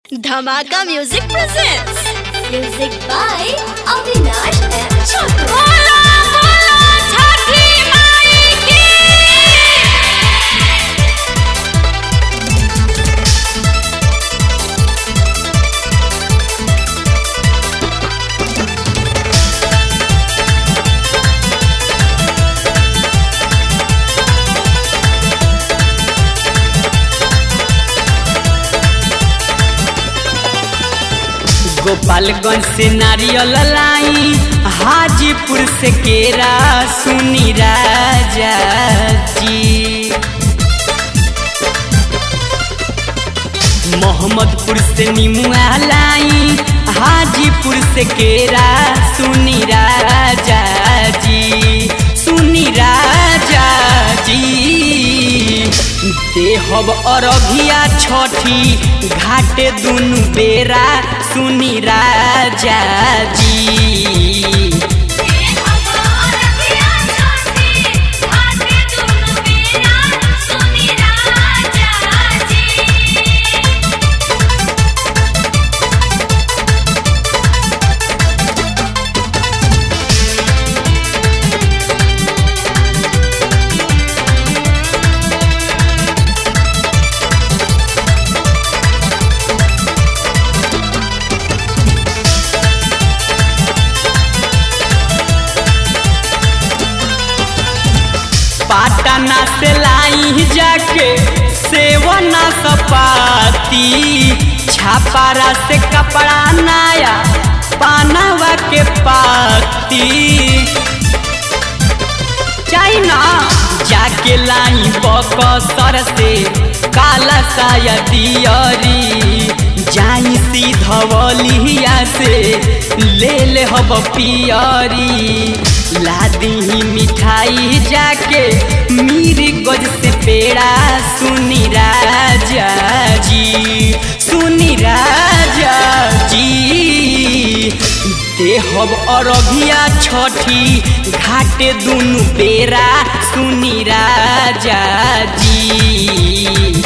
धमाका music presents Music by Avinash and Chakra. Gopalganj से नारियल लाई हाजीपुर से केरा सुनी राजा जी मोहम्मदपुर से निमुआ लाई हाजीपुर से केरा सुनी राजा जी सुनी राजा जी देहब अरभिया छठी घाटे दुनु बेरा सुनी राजा जी पाटना से लाई जाके सेवना सपाती छापारा से कपड़ा नया पानवा के पाती चाइना जाके लाई बकसर से काला साया दियरी जाई सीधवलिया से ले ले हब पियरी लादी मिठाई जाके मीरी गज से पेड़ा सुनी राजा जी सुनी राजा जी देहब अरभिया छठी घाटे दुनु बेरा सुनी राजा जी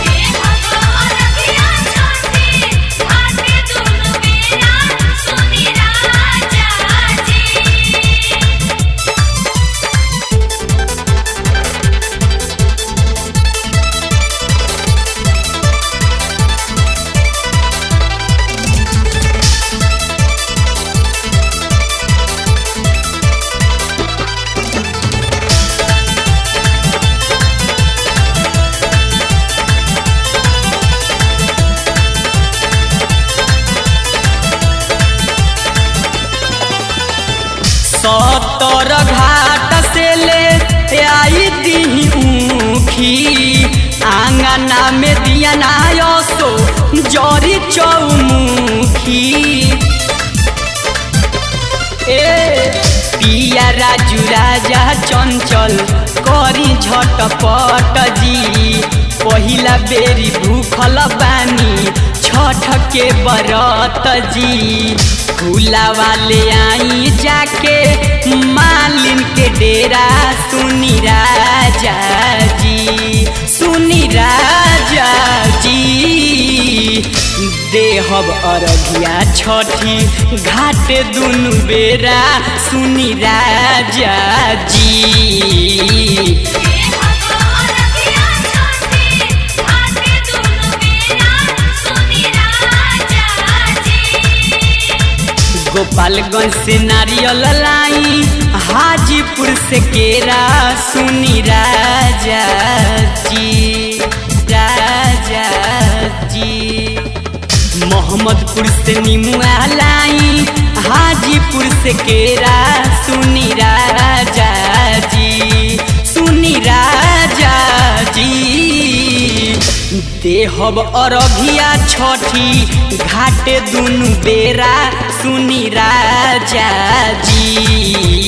सतर घाट से ले आई दी ऊखी आंगना में दिया नायसो जरी चौमुखी ए पिया राजू राजा चंचल करी झटपट जी पहिला बेरी भूखल बानी छठ के बरत जी फूला वाले आई जाके मालिन के डेरा सुनी राजा जी सुनी राजा जी देहब अरघिया छठी घाटे दुनु बेरा सुनी राजा जी गोपालगंज से नारियल लाई हाजीपुर से केरा सुनी राजा जी राजा जी मोहम्मदपुर से निमुआ लाई हाजीपुर से केरा सुनी राजा जी सुनी राजा जी देहब अरभिया छठी घाटे दुनु बेरा सुनी राजा जी